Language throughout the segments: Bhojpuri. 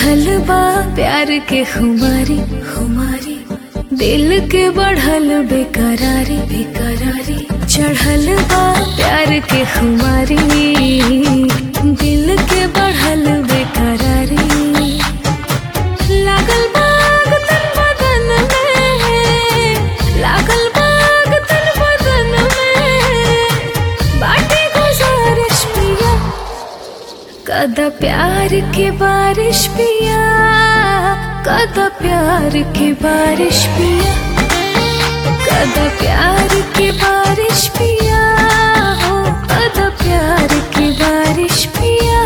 चढ़ल बा प्यार के खुमारी खुमारी दिल के बढ़ल बेकरारी बेकरारी चढ़ल बा प्यार के खुमारी दिल के बढ़ल बेकरारी लागल बाग तन बदन में लागल बाग तन बदन में बाटे गुजारिश पिया कदा प्यार के बारिश पिया कदा प्यार के बारिश पिया कदा प्यार के बारिश पिया हो कदा प्यार के बारिश पिया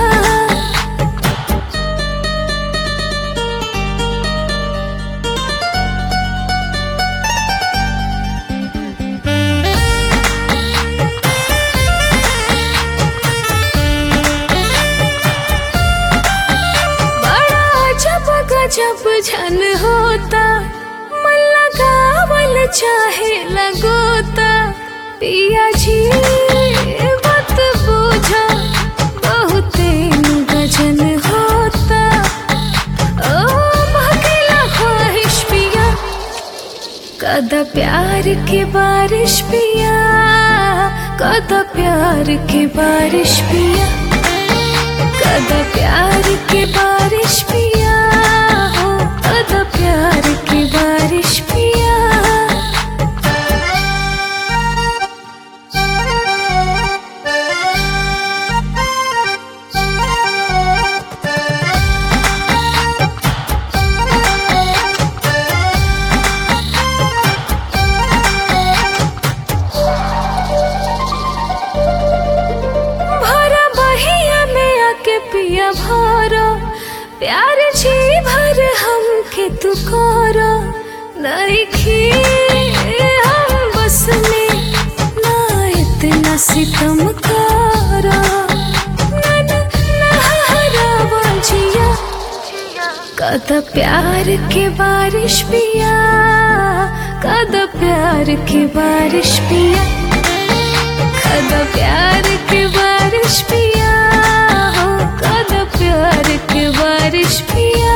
बड़ा जब गजब झन होता मन लगावल चाहे लगोता पिया जी मत बूझा बहुते गजन होता ओ महकेला ख्वाहिश पिया कदा प्यार के बारिश पिया कदा प्यार के बारिश पिया कदा प्यार के बारिश पिया हो कदा प्यार के बारिश पिया भरा बहिया में आके पिया भरो प्यार जी भर हम के तू करो नइखी हम बस में ना इतना सितम करो ना ना ना हरावा जिया कद प्यार के बारिश पिया कद प्यार के बारिश पिया कद प्यार के बारिश पिया हो कद प्यार के बारिश पिया